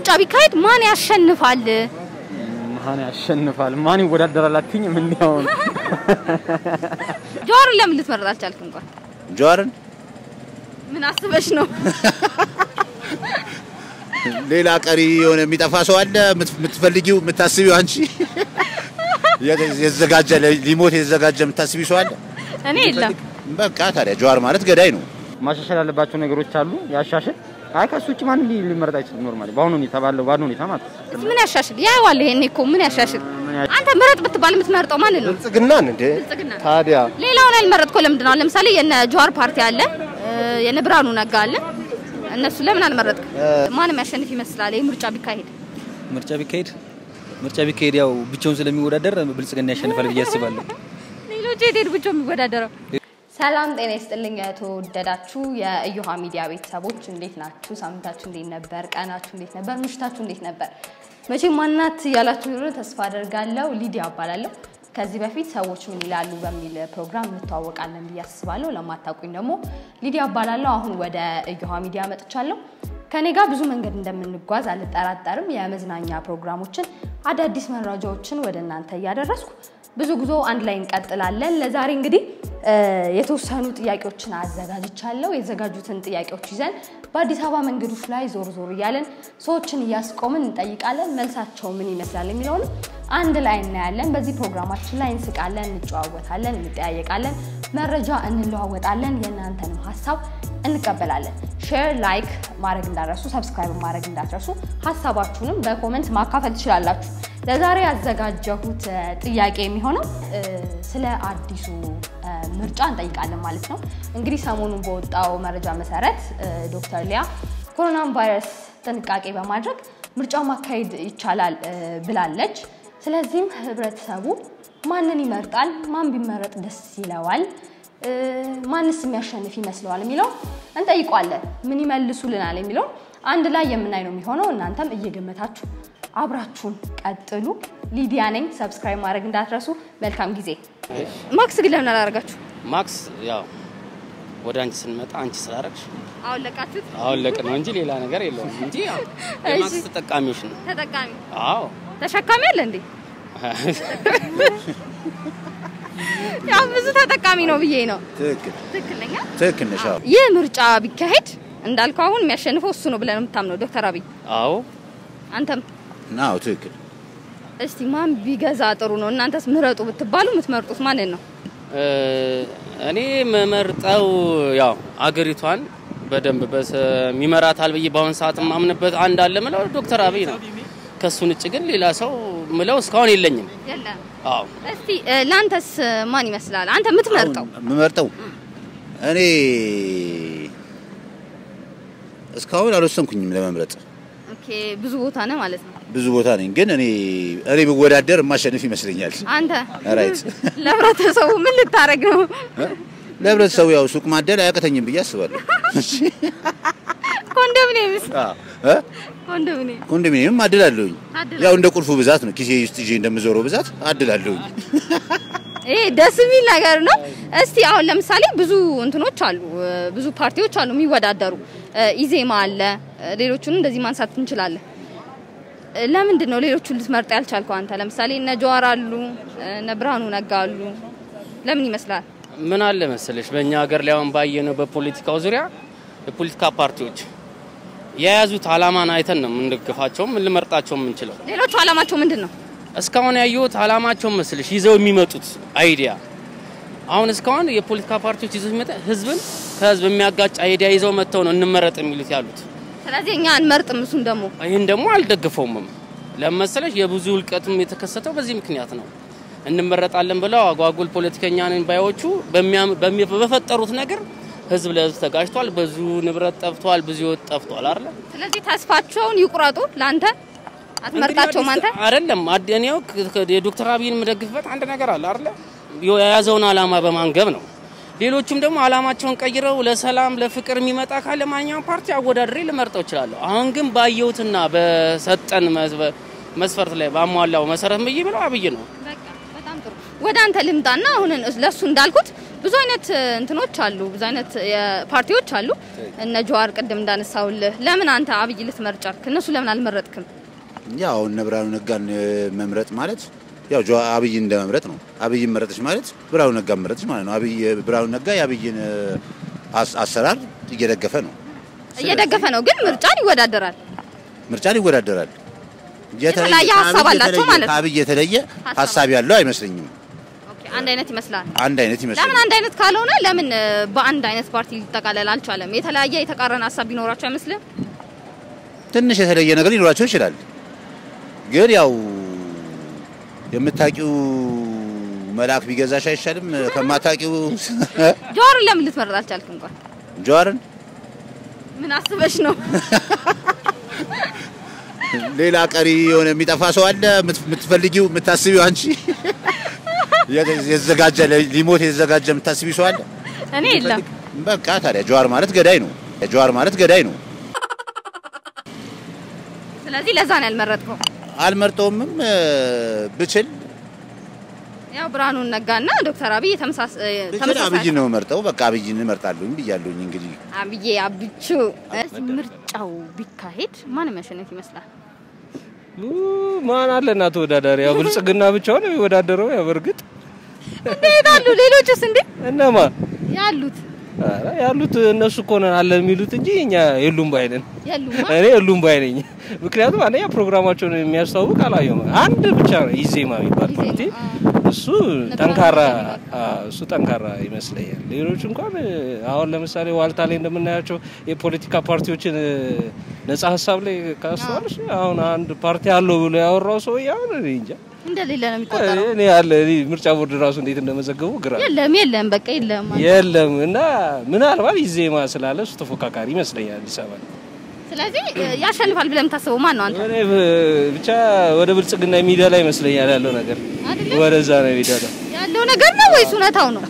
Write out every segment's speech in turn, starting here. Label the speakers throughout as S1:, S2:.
S1: ምርጫ ቢካሄድ ማን ያሸንፋል?
S2: ማን ያሸንፋል? ማን ይወዳደራል? አትይኝም እንዴ አሁን
S1: ጀዋርን ለምን ልትመረጥ አልቻልክም? እንኳን
S3: ጀዋርን
S1: ምን አስበሽ ነው?
S3: ሌላ ቀሪ የሆነ የሚጠፋ ሰው አለ የምት- የምትፈልጊው የምታስቢው አንቺ የተዘጋጀ ሊሞት የተዘጋጀ የምታስቢው ሰው አለ?
S1: እኔ የለም
S3: በቃ ታዲያ ጀዋር ማለት ገዳይ ነው።
S2: ማሻሻል ያለባቸው ነገሮች አሉ። ያሻሽል። አይ ከሱ ውጭ ማንም ሊ- ሊመረጥ አይችልም። ኖርማሊ በአሁኑ ሁኔታ ባለው ባለው ሁኔታ ማለት ነው።
S1: እስኪ ምን ያሻሽል? ያየዋል። ይሄኔ እኮ ምን ያሻሽል?
S2: ምን ያ-
S1: አንተ ምረጥ ብትባል የምትመርጠው ማንን ነው?
S4: ብልጽግናን እንዴ
S1: ብልጽግና ነው።
S4: ታዲያ
S1: ሌላውን ያልመረጥከው ለምንድን ነው? ለምሳሌ የነ ጀዋር ፓርቲ አለ፣ የነ ብርሃኑ ነጋ አለ። እነሱ ለምን አልመረጥክም? ማንም ያሸንፍ ይመስላል ይህ ምርጫ ቢካሄድ?
S5: ምርጫ ቢካሄድ ምርጫ ቢካሄድ ያው ብቻውን ስለሚወዳደር ብልጽግና ያሸንፋል ብዬ አስባለሁ።
S1: ሌሎች የት ሄዱ ብቻ የሚወዳደረው? ሰላም ጤና ይስጥልኝ የተወደዳችሁ የእዮሃ ሚዲያ ቤተሰቦች እንዴት ናችሁ? ሳምንታችሁ እንዴት ነበር? ቀናችሁ እንዴት ነበር? ምሽታችሁ እንዴት ነበር? መቼም ማናት እያላችሁ እንደሆነ ተስፋ አደርጋለሁ። ሊዲያ እባላለሁ። ከዚህ በፊት ሰዎች ምን ይላሉ በሚል ፕሮግራም እንተዋወቃለን ብዬ አስባለሁ። ለማታውቁኝ ደግሞ ሊዲያ እባላለሁ። አሁን ወደ እዮሃ ሚዲያ መጥቻለሁ። ከኔ ጋር ብዙ መንገድ እንደምንጓዝ አልጠራጠርም። የመዝናኛ ፕሮግራሞችን፣ አዳዲስ መረጃዎችን ወደ እናንተ እያደረስኩ ብዙ ጉዞ አንድ ላይ እንቀጥላለን። ለዛሬ እንግዲህ እ የተወሰኑ ጥያቄዎችን አዘጋጅቻለሁ። የተዘጋጁትን ጥያቄዎች ይዘን በአዲስ አበባ መንገዶች ላይ ዞር ዞር እያለን ሰዎችን እያስቆምን እንጠይቃለን። መልሳቸው ምን ይመስላል የሚለውንም አንድ ላይ እናያለን። በዚህ ፕሮግራማችን ላይ እንስቃለን፣ እንጨዋወታለን፣ እንጠያየቃለን፣ መረጃ እንለዋወጣለን። የእናንተንም ሀሳብ እንቀበላለን። ሼር፣ ላይክ ማድረግ እንዳትረሱ፣ ሰብስክራይብ ማድረግ እንዳትረሱ። ሀሳባችሁንም በኮመንት ማካፈል ትችላላችሁ። ለዛሬ ያዘጋጀሁት እ ጥያቄ የሚሆነው እ ስለ አዲሱ እ ምርጫ እንጠይቃለን ማለት ነው። እንግዲህ ሰሞኑን በወጣው መረጃ መሰረት እ ዶክተር ሊያ ኮሮናን ቫይረስ ጥንቃቄ በማድረግ ምርጫው ማካሄድ ይቻላል እ ብላለች። ስለዚህም ህብረተሰቡ ማንን ይመርጣል? ማን ቢመረጥ ደስ ይለዋል? እ ማንስ የሚያሸንፍ ይመስለዋል የሚለው እንጠይቋለን። ምን ይመልሱልናል የሚለው አንድ ላይ የምናይ ነው የሚሆነው። እናንተም እየገመታችሁ አብራችሁን ቀጥሉ። ሊዲያ ነኝ። ሰብስክራይብ ማድረግ እንዳትረሱ። መልካም ጊዜ። ማክስ ግን ለምን አላደርጋችሁ?
S6: ማክስ ያው ወደ አንቺ ስንመጣ አንቺ ስላደረግሽ
S1: አሁን ለቃችሁት
S6: አሁን ለቅ ነው እንጂ ሌላ ነገር የለውም እንጂ ያው የማክስ ተጠቃሚዎች ነው።
S1: ተጠቃሚ
S6: አዎ
S1: ተሸካሚ አለ እንዴ? ያው ብዙ ተጠቃሚ ነው ብዬ ነው።
S3: ትክክል
S1: ትክክለኛ
S3: ትክክል ነሽ። አዎ።
S1: ይህ ምርጫ ቢካሄድ እንዳልከው አሁን የሚያሸንፈው እሱ ነው ብለን የምታምነው ዶክተር አብይ
S6: አዎ
S1: አንተም
S3: አዎ ትክክል።
S1: እስቲ ማን ቢገዛ ጥሩ ነው? እናንተስ ምረጡ ብትባሉ የምትመርጡት ማንን ነው?
S6: እ እኔ መመርጠው ያው አገሪቷን በደንብ በሰ- ይመራታል ብዬ በአሁን ሰዓት የማምንበት አንድ አለ ምለው ዶክተር አብይ ነው። ከሱን ውጭ ግን ሌላ ሰው ምለው እስካሁን የለኝም።
S1: የለም።
S6: አዎ
S1: እስቲ እ፣ ለአንተስ ማን ይመስላል? አንተ የምትመርጠው
S3: አሁን የምመርጠው እኔ እስካሁን አልወሰንኩኝም ለመምረጥ።
S1: ኦኬ፣ ብዙ ቦታ ነህ ማለት ነው።
S3: ብዙ ቦታ ነኝ፣ ግን እኔ እኔ ብወዳደር የማሸንፍ ይመስለኛል።
S1: አንተ
S3: ራይት
S1: ለህብረተሰቡ ምን ልታረግ ነው?
S3: ለህብረተሰቡ ያው ሱቅ ማደል አያቅተኝም ብዬ አስባለሁ።
S1: ኮንዶሚኒየምስ
S3: እ?
S1: ኮንዶሚኒየም
S3: ኮንዶሚኒየም አድላለሁኝ።
S1: አድላለሁ።
S3: ያው እንደ ቁልፉ ብዛት ነው ኪሴ ውስጥ ይዤ እንደምዞረው ብዛት አድላለሁኝ።
S1: ይሄ ደስ የሚል ነገር ነው። እስቲ አሁን ለምሳሌ ብዙ እንትኖች አሉ፣ እ፣ ብዙ ፓርቲዎች አሉ የሚወዳደሩ እ፣ ኢዜማ አለ፣ እ፣ ሌሎቹን እንደዚህ ማንሳት እንችላለን። እ፣ ለምንድን ነው ሌሎቹን ልትመርጥ ያልቻልከው አንተ? ለምሳሌ እነ ጀዋር አሉ፣ እ፣ እነ ብርሃኑ ነጋ አሉ። ለምን ይመስላል?
S6: ምን አለ መሰለሽ በእኛ ሀገር ላይ አሁን ባየነው በፖለቲካው ዙሪያ የፖለቲካ ፓርቲዎች የያዙት አላማን አይተን ነው የምንደግፋቸውም ልመርጣቸው የምንችለው።
S1: ሌሎቹ አላማቸው ምንድን ነው?
S6: እስካሁን ያየሁት አላማቸው መስልሽ ይዘው የሚመጡት አይዲያ አሁን እስካሁን የፖለቲካ ፓርቲዎች ይዘው የሚመጣ ህዝብን ከህዝብ የሚያጋጭ አይዲያ ይዘው መጥተው ነው እንመረጥ የሚሉት ያሉት።
S1: ስለዚህ እኛ አንመርጥም። እሱን ደግሞ
S6: ይህን ደግሞ አልደግፈውምም። ለመሰለሽ የብዙ እልቀትም የተከሰተው በዚህ ምክንያት ነው። እንመረጣለን ብለው አጓጉል ፖለቲከኛ ነን ባዮቹ በሚያም- በሚ- በፈጠሩት ነገር ህዝብ ለህዝብ ተጋጭቷል። ብዙ ንብረት ጠፍቷል። ብዙ ህይወት ጠፍቷል አይደል?
S1: ስለዚህ ተስፋቸውን ይቁረጡ። ለአንተ አትመርጣቸውም አንተ
S6: አይደለም አድ- እኔው ክ- ክ- የዶክተር አብይን የምደግፍበት አንድ ነገር አለ አይደለ? የያዘውን አላማ በማንገብ ነው። ሌሎቹም ደግሞ አላማቸውን ቀይረው ለሰላም ለፍቅር የሚመጣ ካለ ማንኛውም ፓርቲ አወዳድሬ ልመርጠው እችላለሁ። አሁን ግን ባየሁትና በሰጠን መስ- መስፈርት ላይ ባሟላው መሰረት ብዬ ብለው አብይ ነው።
S1: በቃ በጣም ጥሩ። ወደ አንተ ልምጣና አሁን ለሱ እንዳልኩት ብዙ አይነት እ, እንትኖች አሉ፣ ብዙ አይነት የ- ፓርቲዎች አሉ። እነ ጀዋር ቅድም እንዳነሳውልህ ለምን አንተ አብይ ልትመርጥ ቻልክ? እነሱ ለምን አልመረጥክም?
S3: ያው እነ ብርሃኑ ነጋን እ፣ መምረጥ ማለት ያው ጆ አብይን እንደመምረጥ ነው። አብይን መረጠች ማለት ብርሃኑ ነጋን መረጠች ማለት ነው። አብይ ብርሃኑ ነጋ የአብይን እ፣ አስ- አሰራር እየደገፈ ነው።
S1: እየደገፈ ነው፣ ግን ምርጫን ይወዳደራል።
S3: ምርጫን ይወዳደራል።
S1: የተለያየ
S3: ከአብይ
S1: ሀሳብ አላቸው
S3: የተለየ-
S1: ማለት ነው።
S3: ከአብይ የተለየ
S1: ሀሳብ
S3: ሀሳብ ያለው አይመስለኝም።
S1: ኦኬ፣ አንድ አይነት ይመስላል።
S3: አንድ አይነት
S1: ለምን
S3: ይመስለኛል።
S1: አንድ አይነት ካልሆነ ለምን እ፣ በአንድ አይነት ፓርቲ ሊጠቃለል አልቻለም? የተለያየ የተቃረነ ሀሳብ ቢኖራቸው አይመስልም?
S3: ትንሽ የተለየ ነገር ሊኖራቸው ይችላል። ግን ያው የምታውቂው መልአክ ቢገዛሽ አይሻልም ከማታውቂው
S1: ጀዋርን ለምን ልትመረጥ አልቻልክ? እንኳን
S3: ጀዋርን
S1: ምን አስበሽ ነው?
S3: ሌላ ቀሪ የሆነ የሚጠፋ ሰው አለ የምት- የምትፈልጊው የምታስቢው አንቺ የተዘጋጀ ሊሞት የተዘጋጀ የምታስቢው ሰው አለ።
S1: እኔ የለም።
S3: በቃ ታዲያ ጀዋር ማለት ገዳይ ነው። ጀዋር ማለት ገዳይ ነው።
S1: ስለዚህ ለዛ ነው ያልመረጥከው።
S3: አልመርጠውምም እ፣ ብችል
S1: ያው ብርሃኑን ነጋና ዶክተር አብይ ተመሳስ- እ፣
S3: ብችል
S1: ተመሳሳይ
S3: አብይን ነው መርጠው። በቃ አብይን እመርጣለሁኝ ብያለሁኝ። እንግዲህ
S1: አብዬ አብቹ እስኪ ምርጫው ቢካሄድ ማን የሚያሸንፍ ይመስላል?
S4: ኡ፣ ማን አለና ተወዳዳሪ? ያው ብልጽግና ብቻውን ነው የሚወዳደረው። ያው በእርግጥ
S1: እንዴት አሉ ሌሎችስ? እንዴ
S4: እነማ
S1: ያሉት
S4: ኧረ ያሉት እነሱ እኮ ነን አለን የሚሉት እንጂ እኛ የሉም ባይ ነን።
S1: የሉማ።
S4: እኔ የሉም ባይ ነኝ። ምክንያቱም አንደኛ ፕሮግራማቸውን የሚያስተዋውቅ አላየሁም። አንድ ብቻ ነው ኢዜማ የሚባል
S1: ኢዜማ፣
S4: ፓርቲ
S1: አዎ።
S4: እሱ
S1: ነበር
S4: ጠንካራ
S1: ነበር።
S4: አዎ፣ እሱ ጠንካራ ይመስለኛል። ሌሎች እንኳን አሁን ለምሳሌ ዋልታ ላይ እንደምናያቸው የፖለቲካ ፓርቲዎችን ነጻ ሀሳብ ላይ ካስተዋልሽ አሁን አንድ ፓርቲ አለው ብሎ ያወራው ሰው አሁን እኔ እንጃ
S1: እንደሌለ ነው የሚቆጠረው።
S4: እኔ ያለ እኔ ምርጫ ቦርድ ራሱ እንዴት እንደመዘገቡ ግራ
S1: የለም የለም፣ በቃ የለም።
S4: የለም እና ምናልባት ኢዜማ ስላለ እሱ ተፎካካሪ ይመስለኛል አዲስ አበባ ላይ።
S1: ስለዚህ እ፣ ያሸንፋል ብለህ የምታስበው ማን ነው አንተ?
S4: እኔ ብ- ብቻ ወደ ብልጽግና የሚሄዳ ላይ ይመስለኛል ያለው ነገር
S1: አይደለ?
S4: ወደዛ ነው የሚሄዳው
S1: ያለው ነገር ነው ወይስ እውነታው ነው?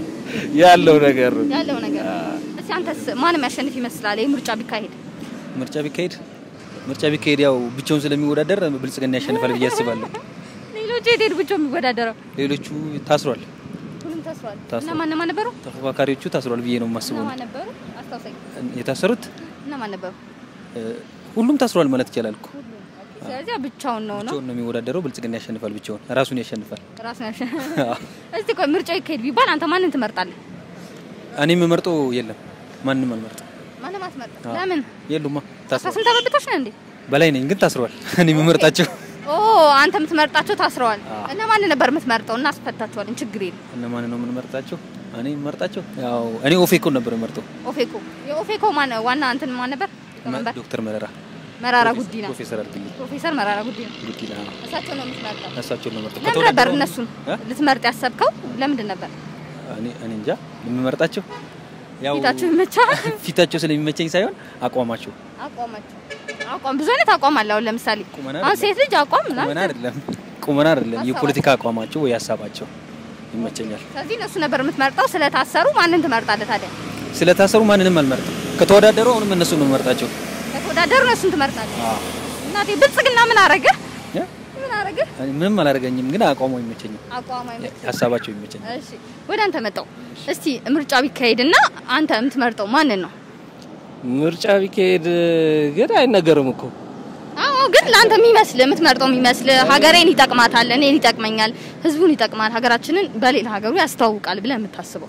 S4: ያለው ነገር
S1: ያለው ነገር እስኪ አንተስ ማን የሚያሸንፍ ይመስላል? ይህ ምርጫ ቢካሄድ
S5: ምርጫ ቢካሄድ ምርጫ ቢካሄድ ያው ብቻውን ስለሚወዳደር ብልጽግና ያሸንፋል ብዬ አስባለሁ።
S1: ሌሎች የት ሄድ ብቻ የሚወዳደረው
S5: ሌሎቹ ታስሯል፣
S1: ሁሉም ታስሯል።
S5: ታስሯል።
S1: እነማን እነማን ነበሩ?
S5: ተፎካካሪዎቹ ታስሯል ብዬ ነው የማስበው።
S1: እነማን ነበሩ? አስታውሰኝ።
S5: የታሰሩት
S1: እነማን ነበሩ?
S5: እ፣ ሁሉም ታስሯል ማለት ይቻላል እኮ።
S1: ስለዚህ ብቻውን ነው ነው
S5: ብቻውን ነው የሚወዳደረው። ብልጽግና ያሸንፋል፣ ብቻውን ራሱን ያሸንፋል።
S1: ራሱን ያሸ እስቲ ቆይ ምርጫው ይካሄድ ቢባል አንተ ማንን ትመርጣለህ?
S5: እኔ የምመርጠው የለም፣ ማንም አልመርጥም።
S1: ማንም አትመርጥ።
S5: አዎ።
S1: ለምን?
S5: የሉማ
S1: አስራ
S5: ታስሯል።
S1: ስንት ዓመት በታች ነህ እንዴ?
S5: በላይ ነኝ ግን ታስሯል። እኔ የምመርጣቸው
S1: ኦ አንተ የምትመርጣቸው ታስረዋል። እና ማንን ነበር የምትመርጠው? እናስፈታቸዋለን፣ ችግር የለም።
S5: እነማን ነው የምንመርጣቸው? እኔ የምመርጣቸው ያው እኔ ኦፌኮን ነበር የምመርጠው።
S1: ኦፌኮ የኦፌኮ ማን ዋና እንትን ማን ነበር? ሊቀመንበር
S5: ዶክተር መረራ
S1: መራራ ጉዲና፣
S5: ፕሮፌሰር አድርግልኝ
S1: ፕሮፌሰር መራራ ጉዲና
S5: ጉዲና
S1: እሳቸው ነው የምትመርጠው።
S5: እሳቸውን ነው የምመርጠው።
S1: ለምን ነበር
S5: ከተወዳደረው-
S1: እነሱን
S5: እ?
S1: ልትመርጥ ያሰብከው? ለምንድን ነበር?
S5: እኔ እኔ እንጃ የምመርጣቸው ያው
S1: ፊታቸው ይመቻል።
S5: ፊታቸው ስለሚመቸኝ ሳይሆን አቋማቸው
S1: አቋማቸው አቋም ብዙ አይነት አቋም አለ። አሁን ለምሳሌ
S5: ቁመና
S1: አሁን ሴት ልጅ አቋም
S5: ቁመና
S1: ምናምን
S5: አይደለም ቁመና አይደለም
S1: ሀሳባቸው።
S5: የፖለቲካ አቋማቸው ወይ ሀሳባቸው ይመቸኛል።
S1: ስለዚህ እነሱ ነበር የምትመርጠው። ስለታሰሩ ማንን ትመርጣለህ ታዲያ?
S5: ስለታሰሩ ማንንም አልመርጥም። ከተወዳደሩ አሁንም እነሱ ነው የምመርጣቸው።
S1: ከተወዳደሩ እነሱን ትመርጣለህ። እናቴ ብልጽግና ምን አረገ?
S5: ያ?
S1: ምን አረገ?
S5: እኔ ምንም አላደርገኝም፣ ግን አቋሙ ይመቸኛል፣
S1: አቋም አይመችም።
S5: ሀሳባቸው ይመቸኛል።
S1: እሺ ወደ አንተ መጣው። እስቲ ምርጫ ቢካሄድና አንተ የምትመርጠው ማንን ነው?
S4: ምርጫ ቢካሄድ ግን አይነገርም እኮ
S1: አዎ ግን ለአንተ የሚመስል የምትመርጠው የሚመስል ሀገሬን ይጠቅማታል፣ እኔን ይጠቅመኛል፣ ህዝቡን ይጠቅማል፣ ሀገራችንን በሌላ ሀገሩ ያስተዋውቃል ብለህ የምታስበው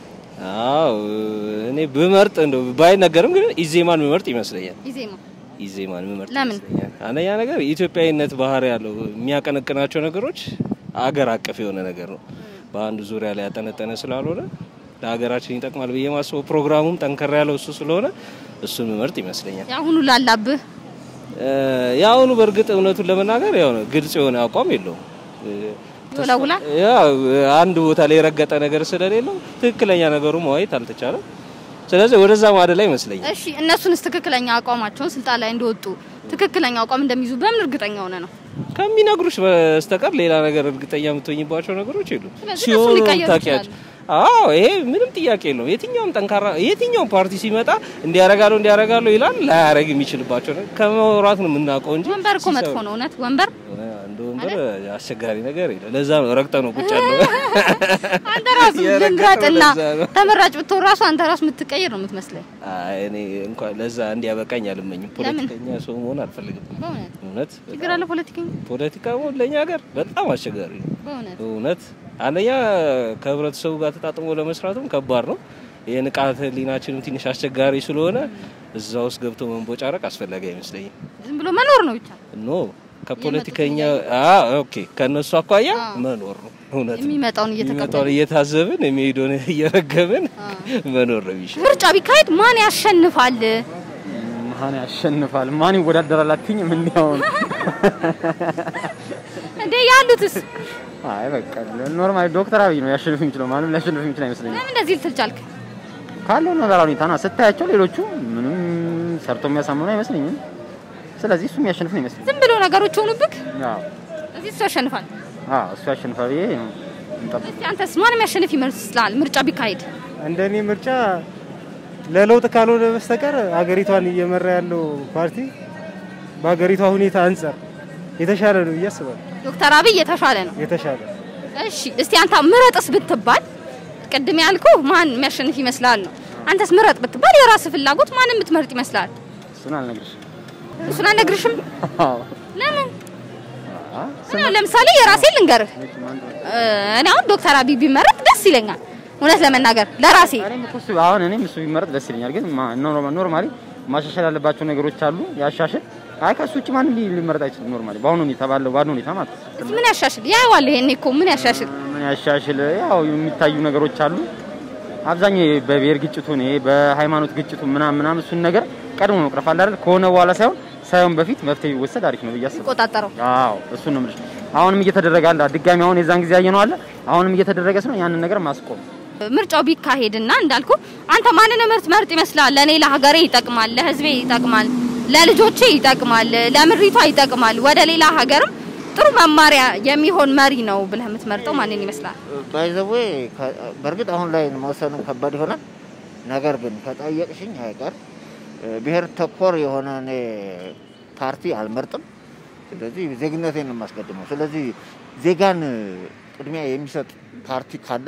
S4: አዎ እኔ ብመርጥ እንደው ባይነገርም ግን ኢዜማን ምመርጥ ይመስለኛል።
S1: ኢዜማ
S4: ኢዜማን ምመርጥ
S1: ለምን?
S4: ይመስለኛል። አንደኛ ነገር ኢትዮጵያዊነት ባህሪ ያለው የሚያቀነቅናቸው ነገሮች አገር አቀፍ የሆነ ነገር ነው። በአንድ ዙሪያ ላይ ያጠነጠነ ስላልሆነ ለሀገራችን ይጠቅማል ብዬ ማስበው ፕሮግራሙም ጠንከር ያለው እሱ ስለሆነ እሱን ምመርጥ ይመስለኛል።
S1: የአሁኑ ላላብህ
S4: እ፣ የአሁኑ በእርግጥ እውነቱን ለመናገር ያው ነው ግልጽ የሆነ አቋም የለውም። እ፣
S1: ይወላውላል።
S4: ያው አንድ ቦታ ላይ የረገጠ ነገር ስለሌለው ትክክለኛ ነገሩ ማየት አልተቻለም። ስለዚህ ወደዛ ማደላ ይመስለኛል።
S1: እሺ እነሱንስ ትክክለኛ አቋማቸውን ስልጣን ላይ እንደወጡ ትክክለኛ አቋም እንደሚይዙ በምን እርግጠኛ ሆነ ነው?
S4: ከሚነግሩሽ በስተቀር ሌላ ነገር እርግጠኛ የምትሆኝባቸው ነገሮች የሉም።
S1: ስለዚህ
S4: ሲሆኑ
S1: እነሱን ሊቀየሩ
S4: ታውቂያቸው። አዎ ይሄ ምንም ጥያቄ የለውም። የትኛውም ጠንካራ የትኛውም ፓርቲ ሲመጣ እንዲያረጋለሁ እንዲያረጋለሁ ይላል። ላያረግ የሚችልባቸው ነገር ከመውራት ነው የምናውቀው እንጂ
S1: ወንበር እኮ መጥፎ ነው። እውነት ወንበር
S4: እንደ እንደ ወንበር አስቸጋሪ ነገር የለም። ለዛ ነው ረግጠ ነው ቁጭ ያለው።
S1: አንተ ራሱ
S4: የረገጠው
S1: ልምረጥና
S4: ለዛ ነው።
S1: ተመራጭ ብትሆን ራሱ አንተ ራሱ የምትቀይር ነው የምትመስለኝ።
S4: አይ እኔ እንኳን ለዛ እንዲያበቃኝ አልመኝም። ፖለቲከኛ ሰው መሆን አልፈልግም።
S1: በእውነት
S4: እውነት
S1: ችግር አለ ፖለቲከኛ።
S4: ፖለቲካ መሆን ለእኛ ሀገር በጣም አስቸጋሪ ነው።
S1: በእውነት
S4: እውነት አንደኛ ከህብረተሰቡ ጋር ተጣጥሞ ለመስራትም ከባድ ነው። የንቃተ ህሊናችንም ትንሽ አስቸጋሪ ስለሆነ እዛ ውስጥ ገብቶ መንቦጫረቅ አስፈላጊ አይመስለኝም።
S1: ዝም ብሎ መኖር ነው ብቻ
S4: ኖ ከፖለቲከኛ አ ኦኬ ከነሱ አኳያ መኖር ነው። እውነት ነው።
S1: የሚመጣውን እየተቀበልን
S4: የሚመጣውን እየታዘብን የሚሄደውን እየረገምን መኖር ነው የሚሻለው።
S1: ምርጫ ቢካሄድ ማን ያሸንፋል?
S2: ማን ያሸንፋል? ማን ይወዳደራል? አትይኝም እንዴ አሁን?
S1: እንዴ ያሉትስ
S2: አይ በቃ ኖርማሊ ዶክተር አብይ ነው ያሸንፍ የሚችለው። ማንም ሊያሸንፍ የሚችል አይመስለኝም።
S1: ለምን እንደዚህ ልትል ቻልክ?
S2: ካለው ነባራዊ ሁኔታ ነው ስታያቸው፣ ሌሎቹ ምንም ሰርቶ የሚያሳምኑ አይመስለኝም። ስለዚህ እሱ የሚያሸንፍ ነው ይመስለኝ።
S1: ዝም ብሎ ነገሮች ሆኑብክ።
S2: አዎ
S1: እዚህ እሱ ያሸንፋል።
S2: አዎ እሱ ያሸንፋል ብዬ ነው የምጠብቀው።
S1: እስቲ አንተስ ማንም ያሸንፍ ይመስላል ምርጫ ቢካሄድ?
S7: እንደኔ ምርጫ ለለውጥ ካልሆነ በስተቀር ሀገሪቷን እየመራ ያለው ፓርቲ በሀገሪቷ ሁኔታ አንጻር የተሻለ ነው ብዬ አስባለሁ።
S1: ዶክተር አብይ የተሻለ ነው።
S7: የተሻለ
S1: እሺ እስቲ አንተ ምረጥስ ብትባል ቅድም ያልኩ ማን የሚያሸንፍ ይመስላል ነው። አንተስ ምረጥ ብትባል የራስ ፍላጎት ማን የምትመርጥ ይመስላል?
S2: እሱን አልነግርሽም።
S1: እሱን አልነግርሽም።
S2: አዎ
S1: ለምን?
S2: አ
S1: እኔ አሁን ለምሳሌ የራሴ ልንገርህ። እ፣ እኔ አሁን ዶክተር አብይ ቢመረጥ ደስ ይለኛል፣ እውነት ለመናገር ለራሴ
S2: እኔም እኮ እሱ አሁን እኔም እሱ ቢመረጥ ደስ ይለኛል። ግን ማ- ኖርማ- ኖርማሊ ማሻሻል ያለባቸው ነገሮች አሉ። ያሻሽል። አይ ከሱ ውጭ ማንም ሊ- ሊመረጥ አይችልም። ኖርማሊ በአሁኑ ሁኔታ ባለው ባለው ሁኔታ ማለት ነው።
S1: እስቲ ምን ያሻሽል? ያየዋል። ይሄኔ እኮ ምን ያሻሽል?
S2: ምን ያሻሽል? ያው የሚታዩ ነገሮች አሉ። አብዛኛው ይሄ በብሔር ግጭቱን ይሄ በሃይማኖት ግጭቱ ምናምን ምናምን እሱን ነገር ቀድሞ መቅረፍ አለ አይደል? ከሆነ በኋላ ሳይሆን ሳይሆን በፊት መፍትሄ ቢወሰድ አሪፍ ነው ብዬ አስባለሁ።
S1: ቆጣጠረው
S2: አዎ እሱን ነው የምልሽ። አሁንም እየተደረገ አለ። ድጋሚ አሁን የዛን ጊዜ ያየነው አለ። አሁንም እየተደረገ ስለሆነ ያንን ነገር ማስቆም
S1: ምርጫው ቢካሄድና እንዳልኩ አንተ ማንን ምርት መርጥ ይመስላል? ለኔ ለሀገሬ ይጠቅማል፣ ለህዝቤ ይጠቅማል፣ ለልጆቼ ይጠቅማል፣ ለምድሪቷ ይጠቅማል፣ ወደ ሌላ ሀገርም ጥሩ መማሪያ የሚሆን መሪ ነው ብለህ የምትመርጠው ማንን ይመስላል?
S8: ባይዘዌ በእርግጥ አሁን ላይ መወሰኑ ከባድ ይሆናል። ነገር ግን ከጠየቅሽኝ አይቀር ብሔር ተኮር የሆነ እኔ ፓርቲ አልመርጥም። ስለዚህ ዜግነቴን ነው የማስቀድመው። ስለዚህ ዜጋን ቅድሚያ የሚሰጥ ፓርቲ ካለ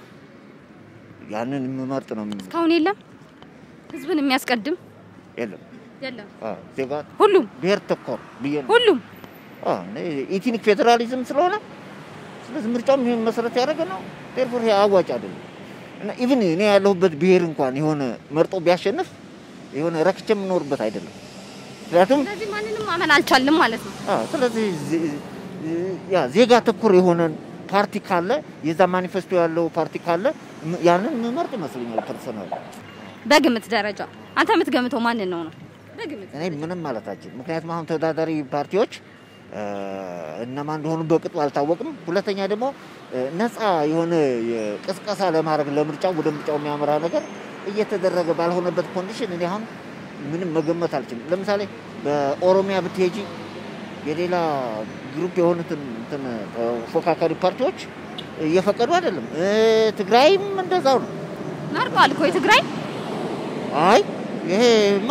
S8: ያንን የምመርጥ ነው። የሚ-
S1: እስካሁን የለም ህዝብን የሚያስቀድም
S8: የለም
S1: የለም።
S8: አዎ፣ ዜጋ
S1: ሁሉም
S8: ብሔር ተኮር ብዬ ነው
S1: ሁሉም
S8: አዎ፣ እኔ ኢትኒክ ፌዴራሊዝም ስለሆነ ስለዚህ ምርጫውም ይሄን መሰረት ያደረገ ነው። ቴርፎር ይሄ አዋጭ አይደለም እና ኢቭን እኔ ያለሁበት ብሔር እንኳን የሆነ መርጦ ቢያሸንፍ የሆነ ረክቼ የምኖርበት አይደለም። ምክንያቱም
S1: ስለዚህ ማንንም ማመን አልቻልም ማለት ነው።
S8: አዎ፣ ስለዚህ ዜ- ያ ዜጋ ተኮር የሆነ ፓርቲ ካለ የዛ ማኒፌስቶ ያለው ፓርቲ ካለ ም- ያንን የምመርጥ ይመስለኛል ፐርሰናል።
S1: በግምት ደረጃ አንተ የምትገምተው ማንን ነው ነው? በግምት
S8: እኔ ምንም ማለታችን ምክንያቱም አሁን ተወዳዳሪ ፓርቲዎች እ፣ እነማን እንደሆኑ በቅጡ አልታወቅም። ሁለተኛ ደግሞ እ፣ ነፃ የሆነ የቅስቀሳ ለማድረግ ለምርጫው ወደ ምርጫው የሚያመራ ነገር እየተደረገ ባልሆነበት ኮንዲሽን እኔ አሁን ምንም መገመት አልችልም። ለምሳሌ በኦሮሚያ ብትሄጂ የሌላ ግሩፕ የሆኑትን እንትን ተፎካካሪ ፓርቲዎች እየፈቀዱ አይደለም። እ፣ ትግራይም እንደዛው ነው።
S1: መርጧል እኮ የትግራይ
S8: አይ ይሄማ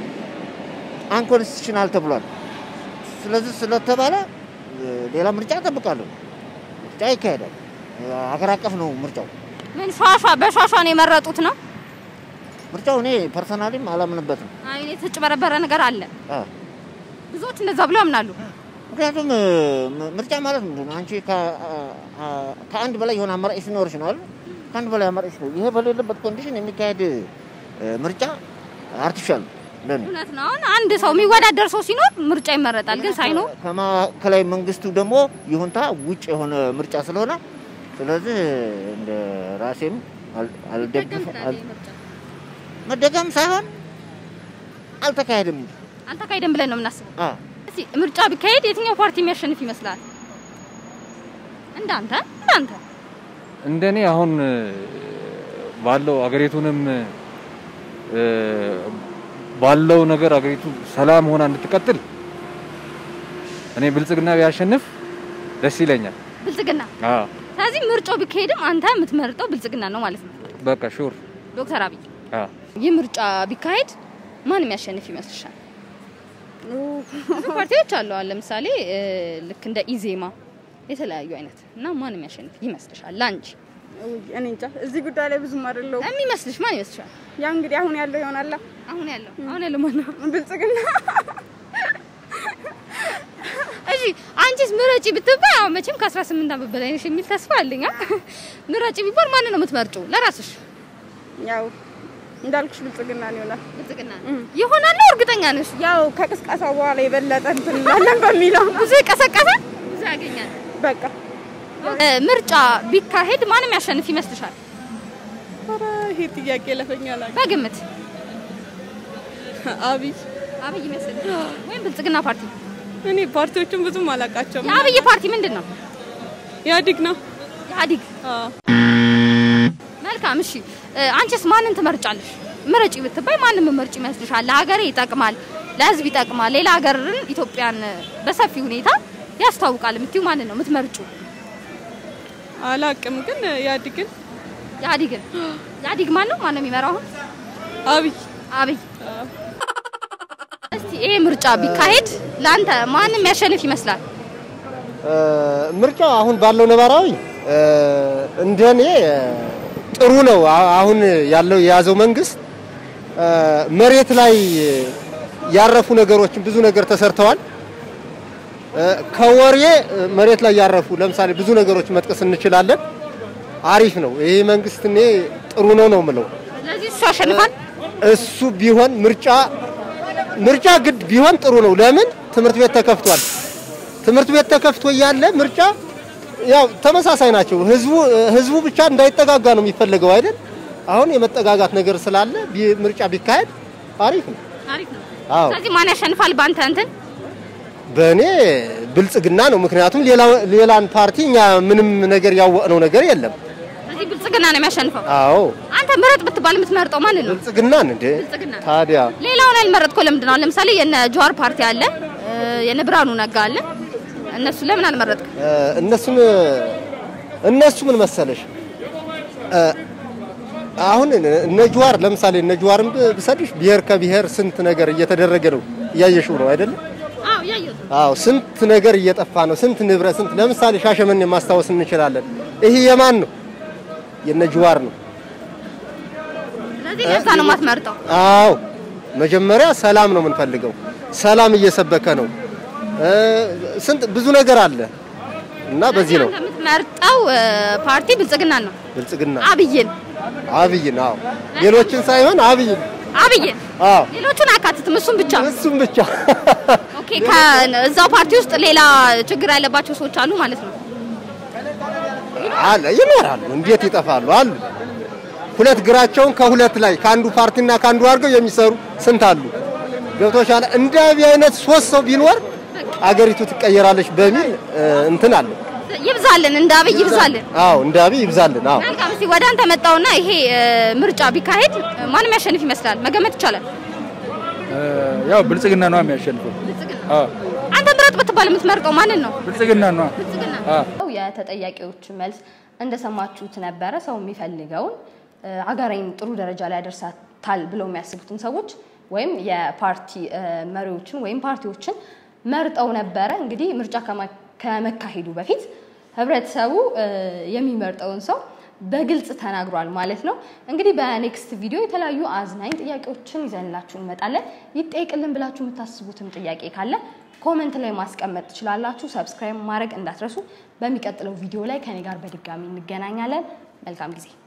S8: አንኮንስቲቱሽናል ተብሏል። ስለዚህ ስለተባለ እ፣ ሌላ ምርጫ እጠብቃለሁ። ምርጫ ይካሄዳል። እ፣ ሀገር አቀፍ ነው ምርጫው።
S1: ምን ሿሿ በሿሿ ነው የመረጡት ነው?
S8: ምርጫው እኔ ፐርሰናሊም አላምንበትም።
S1: አይ የተጭበረበረ ነገር አለ።
S8: አ፣
S1: ብዙዎች እንደዛ ብለው ያምናሉ።
S8: ምክንያቱም እ፣ ም- ምርጫ ማለት ምንድን ነው? አንቺ ከ- አ- አ- ከአንድ በላይ የሆነ አማራጭ ሲኖርሽ ነው አይደል? ከአንድ በላይ አማራጭ ሲኖር ይሄ በሌለበት ኮንዲሽን የሚካሄድ እ፣ ምርጫ አርቲፊሻል ነው ለእኔ።
S1: እውነት ነው። አሁን አንድ ሰው የሚወዳደር ሰው ሲኖር ምርጫ ይመረጣል፣ ግን ሳይኖር
S8: ከማዕከላዊ መንግስቱ ደግሞ ይሁንታ ውጭ የሆነ ምርጫ ስለሆነ ስለዚህ እንደ ራሴም አል- አልደግፍ አል- መደገም ሳይሆን አልተካሄድም እንጂ
S1: አልተካሄደም ብለን ነው የምናስበው።
S8: አ
S1: እስቲ ምርጫ ቢካሄድ የትኛው ፓርቲ የሚያሸንፍ ይመስላል? እንዳንተ እንዳንተ
S9: እንደኔ አሁን እ፣ ባለው አገሪቱንም እ፣ ባለው ነገር አገሪቱ ሰላም ሆና እንድትቀጥል እኔ ብልጽግና ቢያሸንፍ ደስ ይለኛል።
S1: ብልጽግና።
S9: አዎ
S1: ስለዚህ ምርጫው ቢካሄድም አንተ የምትመርጠው ብልጽግና ነው ማለት ነው።
S9: በቃ ሹር።
S1: ዶክተር አብይ
S9: አዎ
S1: ይህ ምርጫ ቢካሄድ ማን የሚያሸንፍ ይመስልሻል? ብዙ ፓርቲዎች አሉ። አሁን ለምሳሌ እ፣ ልክ እንደ ኢዜማ የተለያዩ አይነት እና ማን የሚያሸንፍ ይመስልሻል? ለአንቺ
S10: ውይ፣ እኔ እንጃ እዚህ ጉዳይ ላይ ብዙም አይደለሁም።
S1: የሚመስልሽ ማን ይመስልሻል?
S10: ያ እንግዲህ አሁን ያለው ይሆናላ።
S1: አሁን ያለው አሁን ያለው ማን ነው?
S10: ብልጽግና
S1: እሺ አንቺስ ምረጪ ብትባይ አሁን መቼም ከ18 ዓመት በላይ ነሽ የሚል ተስፋ አለኝ። አ? ምረጪ ቢባል ማንን ነው የምትመርጪው? ለራስሽ
S10: ያው እንዳልኩሽ ብልጽግና ይሆናል።
S1: ብልጽግና ይሆናል ነው እርግጠኛ ነሽ?
S10: ያው ከቅስቀሳው በኋላ የበለጠ እንትን እንላለን በሚለው
S1: ብዙ ይቀሰቀሳል፣ ብዙ ያገኛል።
S10: በቃ
S1: እ፣ ምርጫ ቢካሄድ ማንም ያሸንፍ ይመስልሻል?
S10: ኧረ ይሄ ጥያቄ ለፈኛል።
S1: በግምት
S10: አብይ
S1: አብይ ይመስል ወይም ብልጽግና ፓርቲ?
S10: እኔ ፓርቲዎቹን ብዙም አላውቃቸውም።
S1: የአብይ ፓርቲ ምንድን ነው?
S10: ኢህአዴግ ነው።
S1: ኢህአዴግ።
S10: አዎ።
S1: መልካም እሺ፣ እ፣ አንቺስ ማንን ትመርጫለሽ? ምረጪ ብትባይ ማንን ምርጭ ይመስልሻል? ለሀገር ይጠቅማል፣ ለህዝብ ይጠቅማል፣ ሌላ ሀገርን ኢትዮጵያን በሰፊ ሁኔታ ያስተዋውቃል የምትይው ማንን ነው የምትመርጪው?
S10: አላቅም ግን ኢህአዴግን
S1: ኢህአዴግን። ኢህአዴግ ማን ነው? ማን ነው የሚመራው አሁን?
S10: አብይ
S1: አብይ። እስቲ ይሄ ምርጫ ቢካሄድ ለአንተ ማንም ያሸንፍ ይመስላል?
S11: ምርጫው አሁን ባለው ነባራዊ እንደኔ ጥሩ ነው። አ- አሁን ያለው የያዘው መንግስት እ፣ መሬት ላይ ያረፉ ነገሮችን ብዙ ነገር ተሰርተዋል። እ፣ ከወሬ እ፣ መሬት ላይ ያረፉ ለምሳሌ ብዙ ነገሮች መጥቀስ እንችላለን። አሪፍ ነው ይሄ መንግስት። እኔ ጥሩ ነው ነው የምለው።
S1: ስለዚህ እሱ ያሸንፋል።
S11: እሱ ቢሆን ምርጫ ምርጫ ግድ ቢሆን ጥሩ ነው። ለምን ትምህርት ቤት ተከፍቷል። ትምህርት ቤት ተከፍቶ እያለ ምርጫ ያው ተመሳሳይ ናቸው። ህዝቡ ህዝቡ ብቻ እንዳይጠጋጋ ነው የሚፈለገው አይደል? አሁን የመጠጋጋት ነገር ስላለ ቢ- ምርጫ ቢካሄድ አሪፍ ነው።
S1: አሪፍ ነው።
S11: አዎ
S1: ስለዚህ ማን ያሸንፋል በአንተ እንትን?
S11: በእኔ ብልጽግና ነው። ምክንያቱም ሌላ ሌላን ፓርቲ እኛ ምንም ነገር ያወቅነው ነገር የለም።
S1: ስለዚህ ብልጽግና ነው የሚያሸንፈው።
S11: አዎ
S1: አንተ ምረጥ ብትባል የምትመርጠው ማንን ነው?
S11: ብልጽግናን እንደ
S1: ብልጽግና።
S11: ታዲያ
S1: ሌላውን ያልመረጥከው ለምንድን ነው? ለምሳሌ የነ ጀዋር ፓርቲ አለ፣ እ፣ የነ ብርሃኑ ነጋ አለ። እነሱ ለምን አልመረጥክም?
S11: እ፣ እነሱን እነሱ ምን መሰለሽ እ፣ አሁን እነ ጀዋር ለምሳሌ እነ ጀዋርን ብ- ብሰድሽ ብሔር ከብሔር ስንት ነገር እየተደረገ ነው እያየሽው ነው አይደለም?
S1: አዎ ያየሁት።
S11: አዎ ስንት ነገር እየጠፋ ነው። ስንት ንብረት ስንት ለምሳሌ ሻሸመኔ ማስታወስ እንችላለን። ይሄ የማን ነው? የነ ጀዋር ነው።
S1: ስለዚህ ለዛ ነው የማትመርጠው።
S11: አዎ መጀመሪያ ሰላም ነው የምንፈልገው። ሰላም እየሰበከ ነው። እ፣ ስንት ብዙ ነገር አለ እና በዚህ ነው
S1: አንተ የምትመርጠው እ፣ ፓርቲ ብልጽግና ነው።
S11: ብልጽግና
S1: አብይን
S11: አብይን አዎ ሌሎችን ሳይሆን አብይን
S1: አብይን
S11: አዎ
S1: ሌሎቹን አካትትም፣ እሱን ብቻ።
S11: እሱም ብቻ
S1: ኦኬ። ከእዛው ፓርቲ ውስጥ ሌላ ችግር ያለባቸው ሰዎች አሉ ማለት ነው።
S11: አለ ይኖራሉ። እንዴት ይጠፋሉ? አሉ ሁለት ግራቸውን ከሁለት ላይ ከአንዱ ፓርቲና ከአንዱ አድርገው የሚሰሩ ስንት አሉ። ገብቶሻል? እንደ አብይ አይነት ሶስት ሰው ቢኖር አገሪቱ ትቀየራለች በሚል እ፣ እንትን አለ።
S1: ይብዛልን፣ እንደ አብይ ይብዛልን።
S11: አዎ እንደ አብይ ይብዛልን። አዎ
S1: መልካም። እስቲ ወደ አንተ መጣውና ይሄ እ፣ ምርጫ ቢካሄድ እ፣ ማንም ያሸንፍ ይመስላል? መገመት ይቻላል?
S12: ያው ብልጽግና ነው የሚያሸንፈው። አዎ
S1: አንተ ምረጥ ብትባል የምትመርጠው ማንን ነው?
S12: ብልጽግና ነው። አዎ
S1: የተጠያቂዎች መልስ እንደሰማችሁት ነበረ። ሰው የሚፈልገውን እ፣ ሀገሬን ጥሩ ደረጃ ላይ ያደርሳታል ብለው የሚያስቡትን ሰዎች ወይም የፓርቲ እ፣ መሪዎችን ወይም ፓርቲዎችን መርጠው ነበረ። እንግዲህ ምርጫ ከማ- ከመካሄዱ በፊት ህብረተሰቡ እ፣ የሚመርጠውን ሰው በግልጽ ተናግሯል ማለት ነው። እንግዲህ በኔክስት ቪዲዮ የተለያዩ አዝናኝ ጥያቄዎችን ይዘንላችሁ እንመጣለን። ይጠይቅልን ብላችሁ የምታስቡትም ጥያቄ ካለ ኮመንት ላይ ማስቀመጥ ትችላላችሁ። ሰብስክራይብ ማድረግ እንዳትረሱ። በሚቀጥለው ቪዲዮ ላይ ከኔ ጋር በድጋሚ እንገናኛለን። መልካም ጊዜ